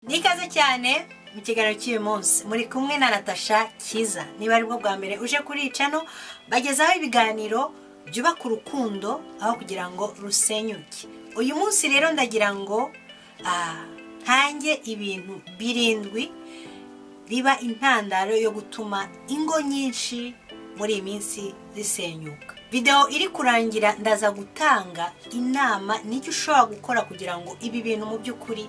n'ikaze cyane mu kiganiro cy'uyu munsi muri kumwe na natasha cyiza niba aribwo bwa mbere uje kuri cano bagezaho ibiganiro byubaka urukundo aho kugira ngo rusenyuke uyu munsi rero ndagira ngo ntange ibintu birindwi biba intandaro yo gutuma ingo nyinshi muri iyi minsi zisenyuka videwo iri kurangira ndaza gutanga inama n'icyo ushobora gukora kugira ngo ibi bintu mu by'ukuri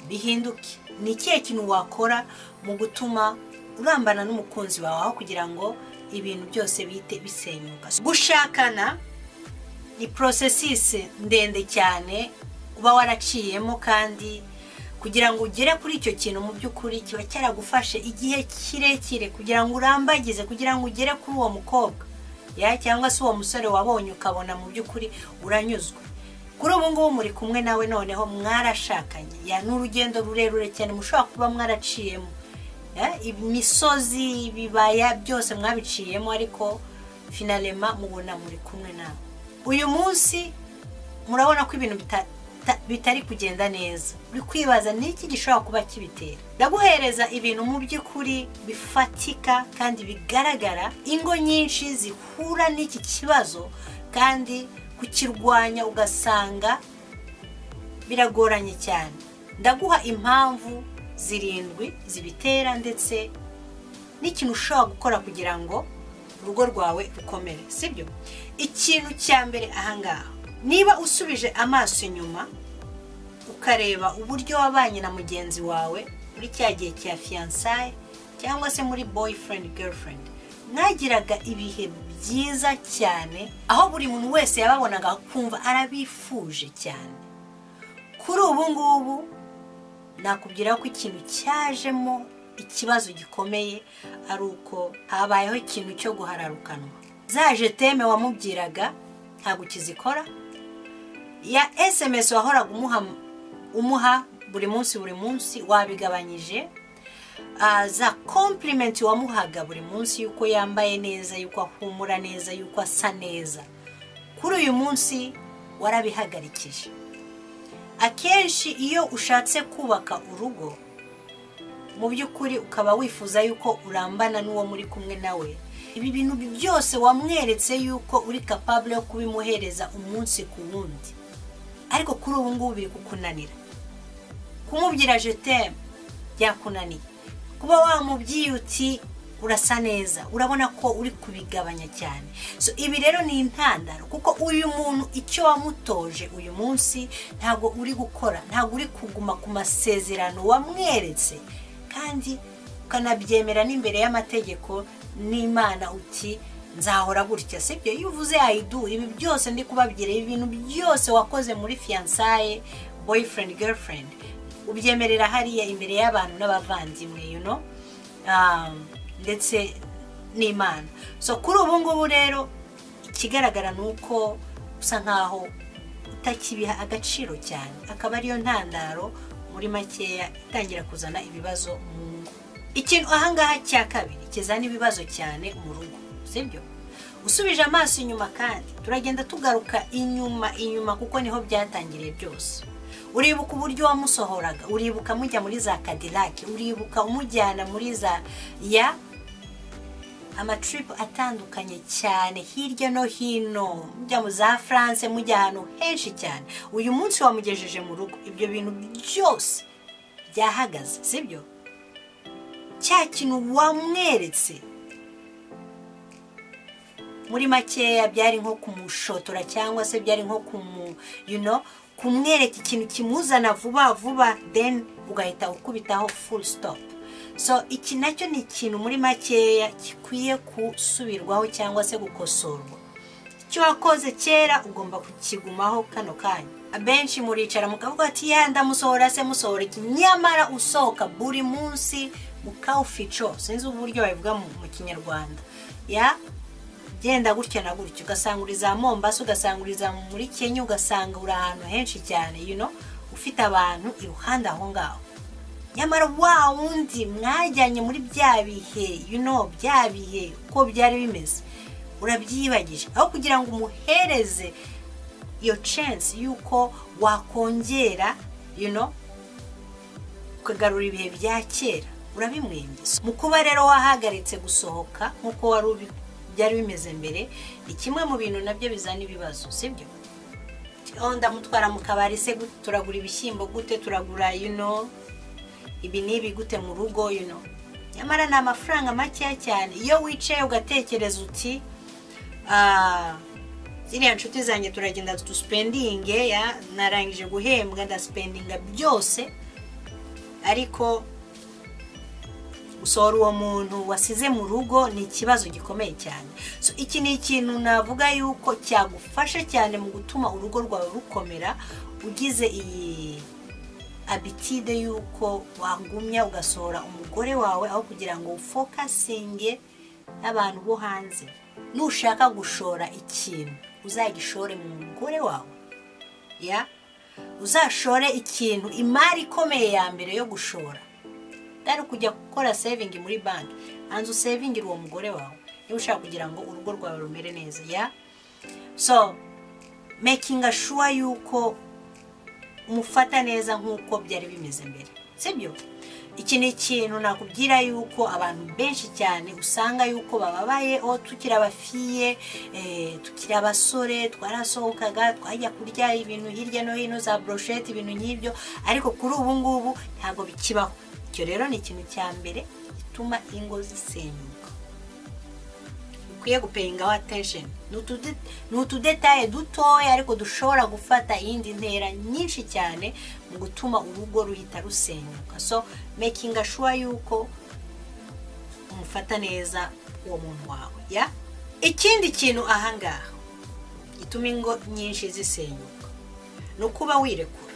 bihinduke ni ikihe kintu wakora mu gutuma urambana n'umukunzi wawe aho kugira ngo ibintu byose bihite bisenyuka gushakana ni porosesisi ndende cyane uba waraciyemo kandi kugira ngo ugere kuri icyo kintu mu by'ukuri kiba cyaragufashe igihe kirekire kugira ngo urambagize kugira ngo ugere kuri uwo mukobwa ya cyangwa se uwo musore wabonye ukabona mu by'ukuri uranyuzwe kuri ubu ngubu muri kumwe nawe noneho mwarashakanye ya ni urugendo rurerure cyane mushobora kuba mwaraciyemo imisozi ibibaya byose mwabiciyemo ariko finarema mubona muri kumwe nawe uyu munsi murabona ko ibintu bitari kugenda neza uri kwibaza n'iki gishobora kuba kibitera ndaguhereza ibintu mu by'ukuri bifatika kandi bigaragara ingo nyinshi zihura n'iki kibazo kandi kukirwanya ugasanga biragoranye cyane ndaguha impamvu zirindwi zibitera ndetse n'ikintu ushobora gukora kugira ngo urugo rwawe rukomere sibyo ikintu cya mbere ahangaha niba usubije amaso inyuma ukareba uburyo wabanye na mugenzi wawe muri cya gihe cya fiyansaye cyangwa se muri boyfriend girlfriend mwagiraga ibihe byiza cyane aho buri muntu wese yababonaga kumva arabifuje cyane kuri ubu ngubu nakubwira ko ikintu cyajemo ikibazo gikomeye ari uko habayeho ikintu cyo guhararukanwa zaje teme wamubwiraga ntabwo ukizikora ya sms wahoraga umuha buri munsi buri munsi wabigabanyije za kompurimenti wamuhaga buri munsi y'uko yambaye neza y'uko ahumura neza y'uko asa neza kuri uyu munsi warabihagarikije akenshi iyo ushatse kubaka urugo mu by'ukuri ukaba wifuza y'uko urambana n'uwo muri kumwe nawe ibi bintu byose wamweretse y'uko uri kapabure yo kubimuhereza umunsi ku wundi ariko kuri ubu ngubu biri kukunanira kumubwira jetemu byakunaniye kuba wamubwiye uti urasa neza urabona ko uri kubigabanya cyane so ibi rero ni intandaro kuko uyu muntu icyo wamutoje uyu munsi ntabwo uri gukora ntabwo uri kuguma ku masezerano wamweretse kandi ukanabyemera n'imbere y'amategeko n'imana uti nzahora gutya sibyo iyo uvuze ayidu ibi byose ndi kubabwira ibi bintu byose wakoze muri fiyansaye boyfriend girlfriend ubyemerera hariya imbere y'abantu n'abavandimwe you know ndetse n'imana so kuri ubu ngubu rero ikigaragara ni uko usa nkaho utakibiha agaciro cyane akaba ariyo ntandaro muri makeya itangira kuzana ibibazo mu ngo ikintu ahangaha cya kabiri kizana ibibazo cyane mu rugo sibyo usubije amaso inyuma kandi turagenda tugaruka inyuma inyuma kuko niho byatangiriye byose uribuka uburyo wamusohoraga uribuka mujya muri za kadirake uribuka umujyana muri za ya amatiripu atandukanye cyane hirya no hino mujya mu za france mujya ahantu henshi cyane uyu munsi wamugejeje mu rugo ibyo bintu byose byahagaze sibyo cya kintu wamweretse muri makeya byari nko kumushotora cyangwa se byari nko kumwereka ikintu kimuzana vuba vuba deni ugahita ukubitaho ful sitopu so iki nacyo ni ikintu muri makeya gikwiye gusubirwaho cyangwa se gukosorwa icyo wakoze kera ugomba kukigumaho kano kanya abenshi muricara mukavuga ati ya ndamusohora se musohora iki nyamara usohoka buri munsi mukawufico sinzi uburyo babivuga mu kinyarwanda ya genda gutya na gutya ugasanga uri za mombasa ugasanga uri za muri kenya ugasanga uri ahantu henshi cyane yuno ufite abantu iruhande aho ngaho nyamara wa wundi mwajyanye muri bya bihe yuno bya bihe uko byari bimeze urabyibagije aho kugira ngo umuhereze iyo censi y'uko wakongera yuno ukagarura ibihe bya kera urabimwemeza mu kuba rero wahagaritse gusohoka nk'uko wari ubi- byari bimeze mbere ni kimwe mu bintu nabyo bizana ibibazo sibyo oh ndamutwara mu kabari se gute? turagura ibishyimbo gute turagura yuno ibi n'ibi gute mu rugo yuno nyamara ni amafaranga makeya cyane iyo wicaye ugatekereza uti "Ah, ziriya nshuti zanjye turagenda dusipendinge ya narangije guhembwa ndasipendinga byose ariko gusohora uwo muntu wasize mu rugo ni ikibazo gikomeye cyane So, iki ni ikintu navuga yuko cyagufasha cyane mu gutuma urugo rwawe rukomera ugize iyi abitide y'uko wagumya ugasohora umugore wawe aho kugira ngo ufokasinge abantu bo hanze nushaka gushora ikintu uzagishore mu mugore wawe ya uzashore ikintu imari ikomeye ya mbere yo gushora utari kujya gukora sevingi muri banki hanze usevingira uwo mugore wawe niba ushaka kugira ngo urugo rwawe rumere neza ya so mekinga shuwa yuko umufata neza nk'uko byari bimeze mbere sibyo iki ni ikintu nakubwira yuko abantu benshi cyane usanga yuko bababaye o tukiri abafiye eh, tukiri abasore twarasohokaga twajya kurya ibintu hirya no hino za broshete ibintu nk'ibyo ariko kuri ubu ngubu ntabwo bikibaho icyo rero ni ikintu cya mbere gituma ingo zisenyuka ukwiye gupeyingaho attention ni utude- ni utudetaye dutoya ariko dushobora gufata iyindi ntera nyinshi cyane mu gutuma urugo ruhita rusenyuka so making sure yuko umufata neza uwo muntu wawe ya ikindi kintu ahangaha gituma ingo nyinshi zisenyuka ni ukuba wirekura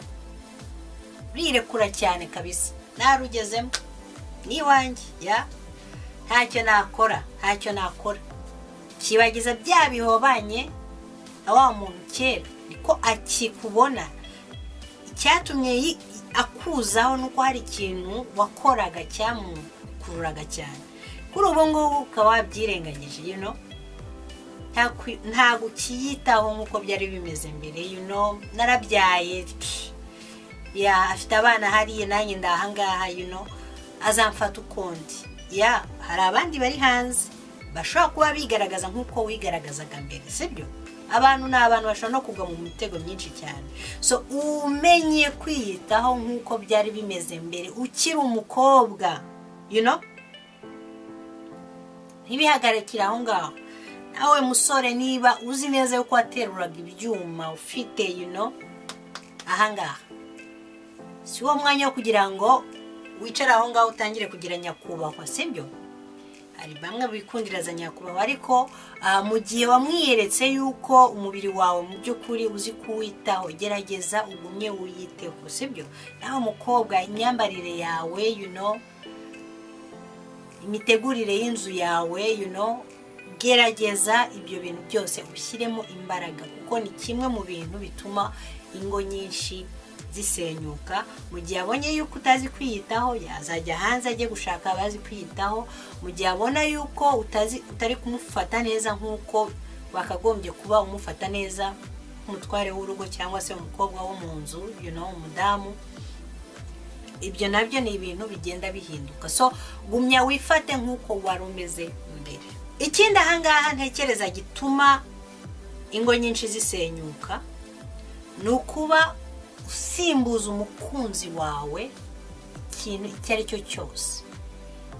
rirekura cyane kabisa narugezemo ni iwanjye ya ntacyo nakora ntacyo nakora kibagiza bya bihobanye na wa muntu kera niko akikubona icyatumye yi- akuzaho ni uko hari ikintu wakoraga cyamukururaga cyane kuri ubu ngubu ukaba wabyirengagije you know? nta kwi- ntabwo ukiyitaho nk'uko byari bimeze mbere you know? narabyaye pff, ya afite abana hariya nanjye ndahangaha yuno azamfata ukundi ya hari abandi bari hanze bashobora kuba bigaragaza nk'uko wigaragazaga mbere sibyo abantu ni abantu bashobora no kugwa mu mitego myinshi cyane so umenye kwiyitaho nk'uko byari bimeze mbere ukiri umukobwa you know? ntibihagarikire aho ngaho nawe musore niba uzi neza yuko wateruraga ibyuma ufite you know, ahangaha si wo mwanya wo kugira ngo wicare aho ngaho utangire kugira nyakubahwa sibyo hari bamwe bikundira za nyakubahwa ariko ah, mu gihe wamwiyeretse yuko umubiri wawe mu by'ukuri uzi kuwitaho gerageza ugumye wiyiteho sibyo nawe mukobwa imyambarire yawe you know, imitegurire y'inzu yawe you know, gerageza ibyo bintu byose ushyiremo imbaraga kuko ni kimwe mu bintu bituma ingo nyinshi zisenyuka mu gihe abonye yuko utazi kwiyitaho yazajya hanze ajye gushaka abazi kwiyitaho mu gihe abona yuko utazi utari kumufata neza nk'uko wakagombye kuba umufata neza nk'umutware w'urugo cyangwa se umukobwa wo mu nzu you know, umudamu ibyo nabyo ni ibintu bigenda bihinduka so gumya wifate nk'uko wari umeze mbere ikindi ahangaha ntekereza gituma ingo nyinshi zisenyuka ni ukuba usimbuza umukunzi wawe ikintu icyo ari cyo cyose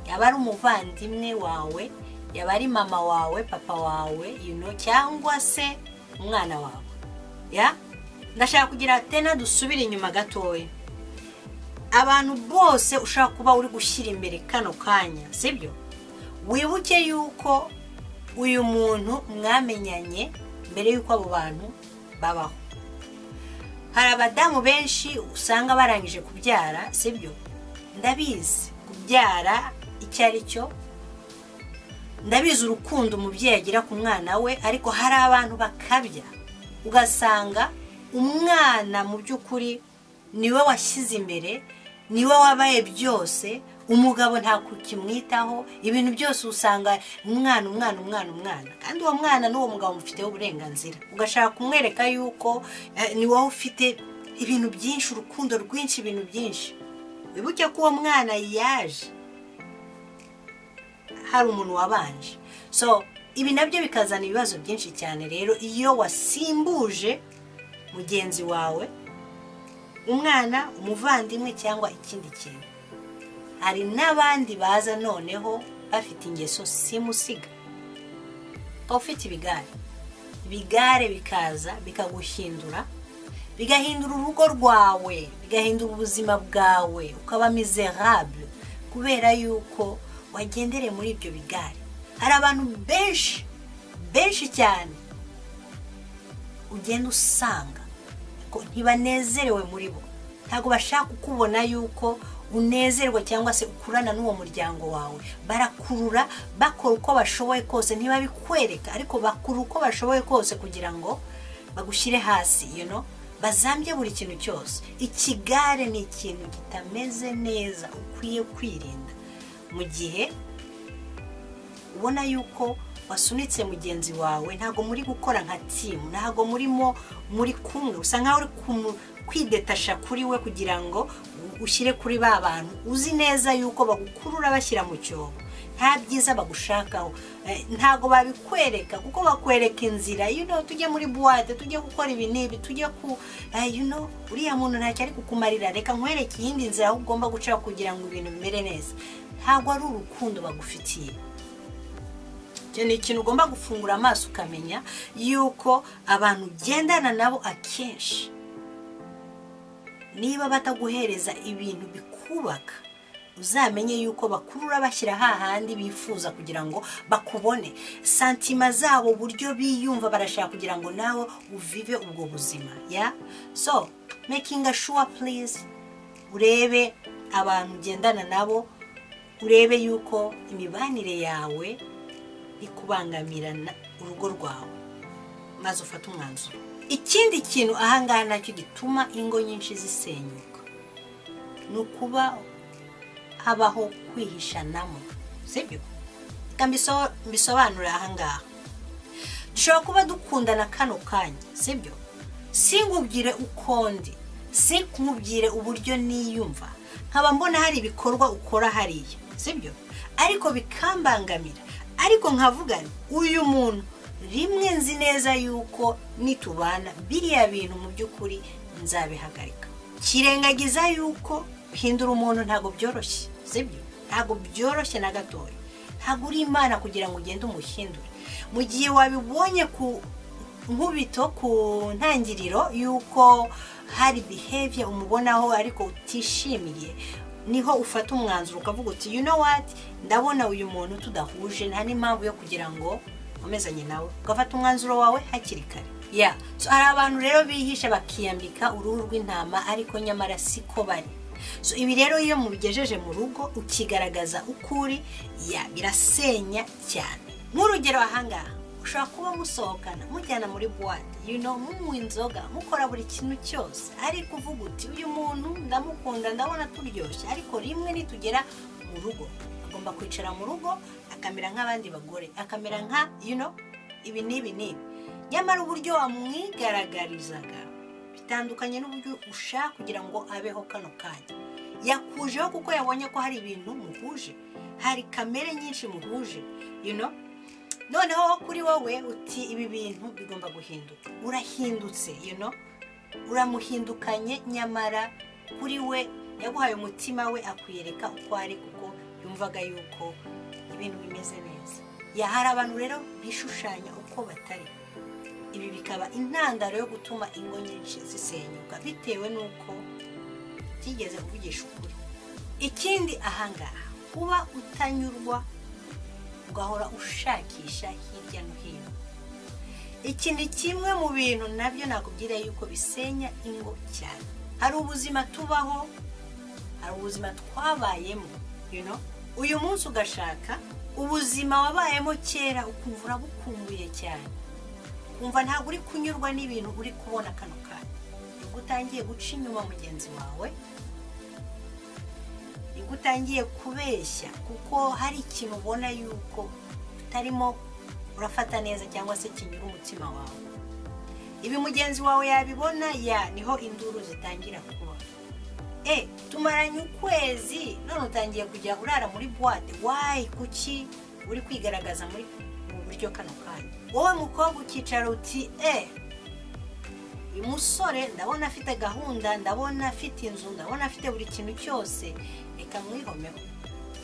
yaba ari umuvandimwe wawe yaba ari mama wawe papa wawe you know, cyangwa se umwana wawe ya ndashaka kugira tena dusubire inyuma gatoya abantu bose ushaka kuba uri gushyira imbere kano kanya sibyo wibuke yuko uyu muntu mwamenyanye mbere y'uko abo bantu babaho hari abadamu benshi usanga barangije kubyara sibyo ndabizi kubyara icyo ari cyo ndabizi urukundo umubyeyi agira ku mwana we ariko hari abantu bakabya ugasanga umwana mu by'ukuri niwe washyize imbere niwe wabaye byose umugabo nta kimwitaho ibintu byose usanga umwana umwana umwana umwana kandi uwo mwana n'uwo mugabo mufiteho uburenganzira ugashaka kumwereka yuko eh, ni wowe ufite ibintu byinshi urukundo rwinshi ibintu byinshi wibuke ko uwo mwana yaje hari umuntu wabanje so ibi nabyo bikazana ibibazo byinshi cyane rero iyo wasimbuje mugenzi wawe umwana umuvandimwe cyangwa ikindi kintu hari n'abandi baza noneho bafite ingeso simusiga ukaba ufite ibigare ibigare bikaza bikaguhindura bigahindura urugo rwawe bigahindura ubuzima bwawe ukaba mizerable kubera yuko wagendere muri ibyo bigare hari abantu benshi benshi cyane ugenda usanga ko ntibanezerewe muri bo ntabwo bashaka kukubona yuko unezerwa cyangwa se ukurana n'uwo muryango wawe barakurura bakora uko bashoboye kose ntibabikwereka ariko bakura uko bashoboye kose kugira ngo bagushyire hasi you know bazambye buri kintu cyose ikigare ni ikintu kitameze neza ukwiye kwirinda mu gihe ubona yuko wasunitse mugenzi wawe ntabwo muri gukora nka timu ntabwo murimo muri kumwe usa nkaho uri kwidetasha kuri we kugira ngo ushyire kuri ba bantu uzi neza yuko bagukurura bashyira mu cyobo nta byiza bagushakaho ntabwo babikwereka kuko bakwereka inzira tujye muri buwate tujye gukora ibi n'ibi tujye ku uriya muntu ntacyo ari kukumarira reka nkwereke iyindi nzira aho ugomba guca kugira ngo ibintu bimere neza ntabwo ari urukundo bagufitiye icyo ni ikintu ugomba gufungura amaso ukamenya yuko abantu ugendana nabo akenshi niba bataguhereza ibintu bikubaka uzamenye yuko bakurura bashyira hahandi bifuza kugira ngo bakubone santima zabo uburyo biyumva barashaka kugira ngo nawe uvive ubwo buzima ya so mekinga shuwa purize urebe abantu ugendana nabo urebe yuko imibanire yawe ikubangamira urugo rwawe maze ufate umwanzuro ikindi kintu ahangaha nacyo gituma ingo nyinshi zisenyuka ni ukuba habaho kwihishanamo sibyo reka mbisobanure ahangaha dushobora kuba dukundana kano kanya sibyo sinkubwire uko ndi sinkubwire uburyo niyumva nkaba mbona hari ibikorwa ukora hariya sibyo ariko bikambangamira ariko nkavugana uyu muntu rimwe nzi neza yuko nitubana biriya bintu mu by'ukuri nzabihagarika kirengagiza yuko guhindura umuntu ntabwo byoroshye sibyo ntabwo byoroshye na gatoya ntabwo uri imana kugira ngo ugende umuhindure mu gihe wabibonye ku nkubito ku ntangiriro y'uko hari bihebye umubonaho ariko utishimiye niho ufata umwanzuro ukavuga uti you know what ndabona uyu muntu tudahuje nta n'impamvu yo kugira ngo umezanye nawe ugafata umwanzuro wawe hakiri kare ya so hari abantu rero bihisha bakiyambika uruhu rw'intama ariko nyamara siko bari so ibi rero iyo mubigejeje mu rugo ukigaragaza uko uri ya birasenya cyane nk'urugero ahangaha ushobora kuba musohokana mujyana muri buwate yuno munywa inzoga mukora buri kintu cyose ariko uvuga uti uyu muntu ndamukunda ndabona turyoshye ariko rimwe nitugera mu rugo agomba kwicara mu rugo akamera nk'abandi bagore akamera nka yuno ibi n'ibi n'ibi nyamara uburyo wamwigaragarizaga bitandukanye n'uburyo ushaka kugira ngo abeho kano kanya yakujeho kuko yabonye ko hari ibintu muhuje hari kamere nyinshi muhuje yuno noneho kuri wowe uti ibi bintu bigomba guhinduka urahindutse yuno uramuhindukanye nyamara kuri we yaguhaye umutima we akwiyereka uko ari kuko yumvaga yuko ibintu bimeze neza yahari abantu rero bishushanya uko batari ibi bikaba intandaro yo gutuma ingo nyinshi zisenyuka bitewe n'uko utigeze uvugisha ukuri ikindi ahangaha kuba utanyurwa ugahora ushakisha hirya no hino iki ni kimwe mu bintu nabyo nakubwira yuko bisenya ingo cyane hari ubuzima tubaho hari ubuzima twabayemo you know uyu munsi ugashaka ubuzima wabayemo kera ukumva urabukumbuye cyane ukumva ntabwo uri kunyurwa n'ibintu uri kubona kano kanya nibwo utangiye guca inyuma mugenzi wawe nibwo utangiye kubeshya kuko hari ikintu ubona yuko utarimo urafata neza cyangwa se kinyura umutima wawe ibi mugenzi wawe yabibona ya niho induru zitangira kuba e tumaranye ukwezi none utangiye kujya urara muri buwate wayi kuki uri kwigaragaza muri mu buryo kano kanya wowe mukobwa ukicara uti e uyu musore ndabona afite gahunda ndabona afite inzu ndabona afite buri kintu cyose reka mwihomeho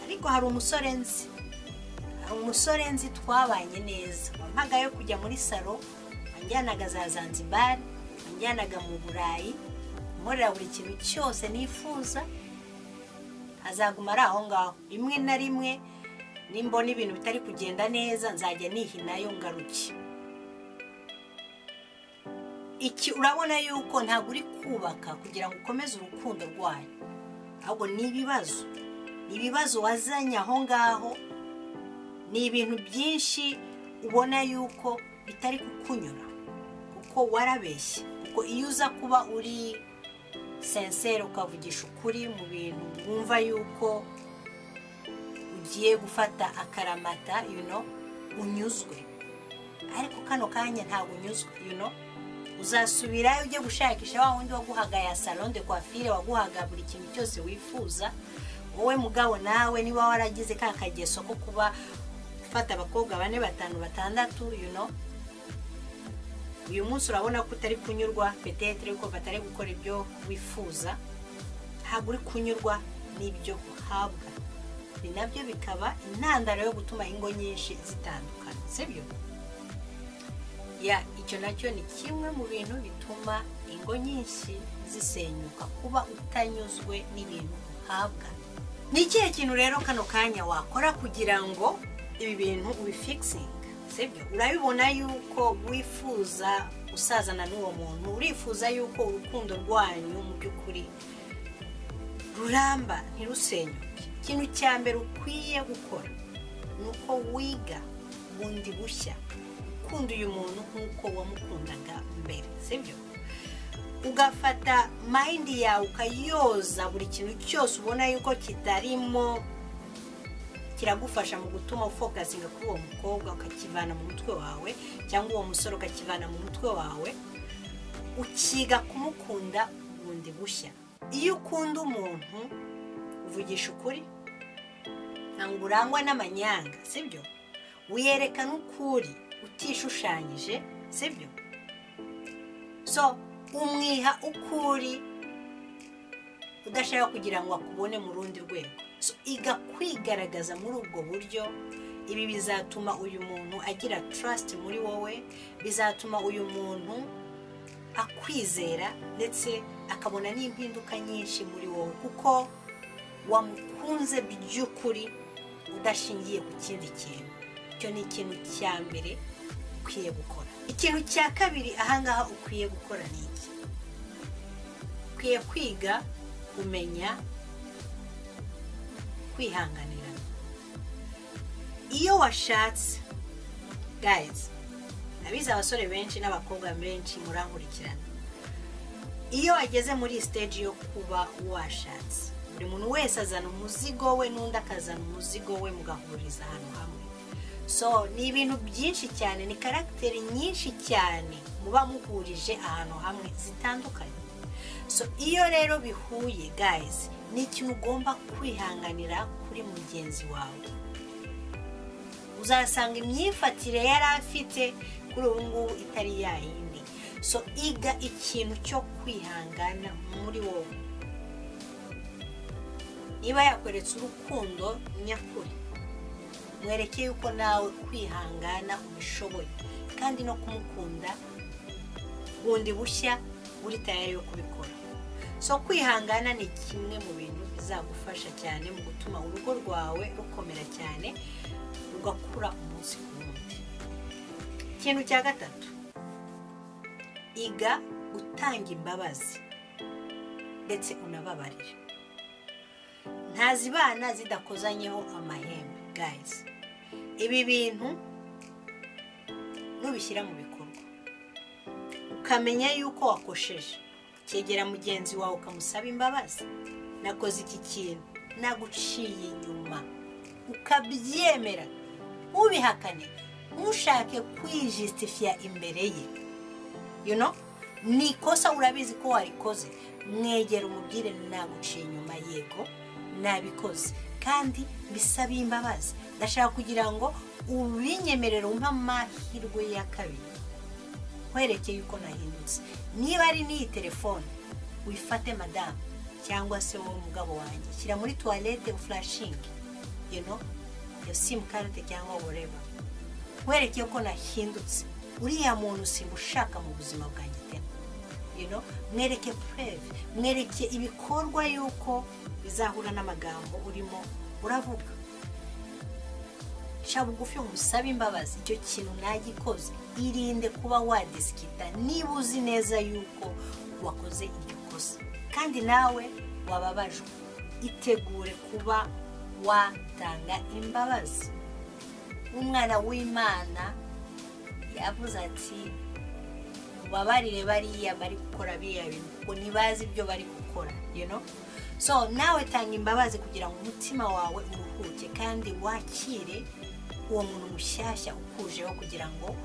ariko hari umusore nzi hari umusore nzi twabanye neza wampaga yo kujya muri salo wanjyanaga za zanzibari wanjyanaga mu burayi nkorera buri kintu cyose nifuza azaguma ari aho ngaho rimwe na rimwe nimbona ibintu bitari kugenda neza nzajya nihinayo ngaruke iki urabona yuko ntabwo uri kubaka kugira ngo ukomeze urukundo rwayo ahubwo ni ibibazo ni ibibazo wazanye aho ngaho ni ibintu byinshi ubona yuko bitari kukunyura kuko warabeshye kuko iyo uza kuba uri senseri ukavugisha ukuri mu bintu wumva yuko ugiye gufata akaramata yuno unyuzwe ariko kano kanya ntabwo unyuzwe yuno uzasubirayo ujye gushakisha wa wundi waguhaga ya salo de kwafire waguhaga buri kintu cyose wifuza wowe mugabo nawe niba waragize ka kageso ko kuba ufata abakobwa bane batanu batandatu yuno uyu munsi urabona ko utari kunyurwa petetere ko batari gukora ibyo wifuza ntabwo uri kunyurwa n'ibyo uhabwa ni nabyo bikaba intandaro yo gutuma ingo nyinshi zitandukana sibyo ya icyo nacyo ni kimwe mu bintu bituma ingo nyinshi zisenyuka kuba utanyuzwe n'ibintu uhabwa ni ikihe kintu rero kano kanya wakora kugira ngo ibi bintu ubifikisinge sibyo urabibona yuko wifuza usazana n'uwo muntu urifuza yuko urukundo rwanyu mu by'ukuri ruramba ntirusenyuke ikintu cya mbere ukwiye gukora ni uko wiga bundi bushya ukunda uyu muntu nk'uko wamukundaga mbere sibyo ugafata mayindi yawe ukayoza buri kintu cyose ubona yuko kitarimo kiragufasha mu gutuma ufokasinga kuri uwo mukobwa ukakivana mu mutwe wawe cyangwa uwo musore ukakivana mu mutwe wawe ukiga kumukunda bundi bushya iyo ukunda umuntu uvugisha ukuri ntabwo urangwa n'amanyanga sibyo wiyerekana ukuri utishushanyije sibyo so umwiha ukuri udashaka kugira ngo akubone mu rundi rwego iga kwigaragaza muri ubwo buryo ibi bizatuma uyu muntu agira tarasiti muri wowe bizatuma uyu muntu akwizera ndetse akabona n'impinduka nyinshi muri wowe kuko wamukunze by'ukuri udashingiye ku kindi kintu icyo ni ikintu cya mbere ukwiye gukora ikintu cya kabiri ahangaha ukwiye gukora ni iki ukwiye kwiga kumenya kwihanganirana iyo washatse gayizi ndabizi abasore benshi n'abakobwa benshi murankurikirana iyo wageze muri siteji yo kuba washatse buri muntu wese azana umuzigo we n'undi akazana umuzigo we mugahuriza ahantu hamwe so ni ibintu byinshi cyane ni karagiteri nyinshi cyane muba muhurije ahantu hamwe zitandukanye so iyo rero bihuye gayizi ni ikintu ugomba kwihanganira kuri mugenzi wawe uzasanga imyifatire yari afite kuri ubu ngubu itari yayindi so iga ikintu cyo kwihangana muri wowe niba yakweretse urukundo nyakuri mwereke yuko nawe kwihangana ubishoboye kandi no kumukunda bundi bushya uri tayari yo kubikora so kwihangana ni kimwe mu bintu bizagufasha cyane mu gutuma urugo rwawe rukomera cyane rugakura umunsi ku wundi ikintu cya gatatu iga gutanga imbabazi ndetse unababarira ntazibana zidakozanyeho amahembe gayizi ibi bintu nubishyira mu bikorwa ukamenya yuko wakosheje cyegera mugenzi wawe ukamusaba imbabazi nakoze iki kintu naguciye inyuma ukabyemera ntubihakane ntushake kwijisitifiya imbere ye yuno ni ikosa urabizi ko warikoze mwegera umubwire naguciye inyuma yego nabikoze kandi bisabiye imbabazi ndashaka kugira ngo ubinyemerere umpe amahirwe ya kabiri werekeye uko nahindutse niba ari n'iyi telefone wifate madamu cyangwa se wowe mugabo wanjye shyira muri tuwarete furashingi you know iyo simukadi cyangwa woreba werekeye ko nahindutse uriya muntu simushaka mu buzima bwanjye pe you know mwereke pureve mwereke ibikorwa y'uko bizahura n'amagambo urimo uravuga ca bugufi umusabe imbabazi icyo kintu nagikoze irinde kuba wadisikita niba uzi neza yuko wakoze iryo kosa kandi nawe wababajwe itegure kuba watanga imbabazi umwana w'imana yavuze ati mubabarire bariya bari gukora biriya bintu kuko ntibazi ibyo bari gukora you know? so nawe tanga imbabazi kugira ngo umutima wawe uruhuke kandi wakire uwo muntu mushyashya ukujeho kugira ngo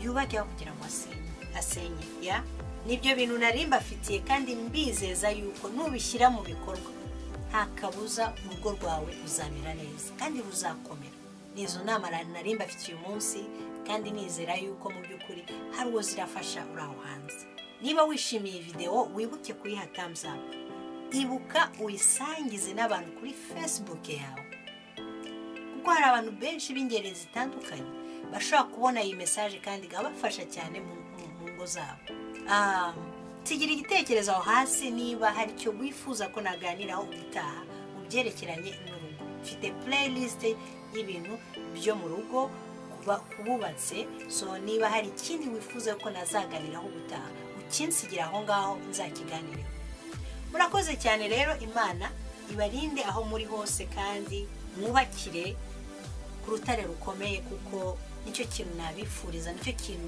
yubake kugira ngo asenye asenye ya nibyo bintu nari mbafitiye kandi mbizeza yuko nubishyira mu bikorwa nta kabuza urugo rwawe ruzamera neza kandi ruzakomera ni izo nama nari mbafitiye umunsi kandi nizera yuko mu by'ukuri hari uwo zirafasha uri aho hanze niba wishimiye videwo wibuke kuyiha up ibuka uyisangize n'abantu kuri facebook yawe kuko hari abantu benshi b'ingeri zitandukanye bashobora kubona iyi mesaje kandi ikabafasha cyane mu ngo zabo tugira igitekerezo aho hasi niba hari icyo wifuza ko naganiraho ubutaha mu byerekeranye n'urugo mfite playlist y'ibintu byo mu rugo kububatse so niba hari ikindi wifuza ko nazaganiraho ubutaha ukinsigira aho ngaho nzakiganireho murakoze cyane rero imana ibarinde aho muri hose kandi mwubakire ku rutare rukomeye kuko nicyo kintu nabifuriza nicyo kintu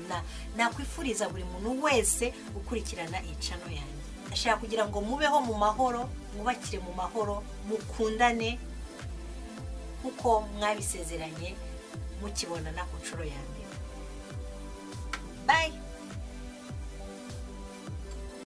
nakwifuriza buri muntu wese ukurikirana incano yanjye ashaka kugira ngo mubeho mu mahoro mwubakire mu mahoro mukundane kuko mwabisezeranye mukibonana ku nshuro ya mbere bayi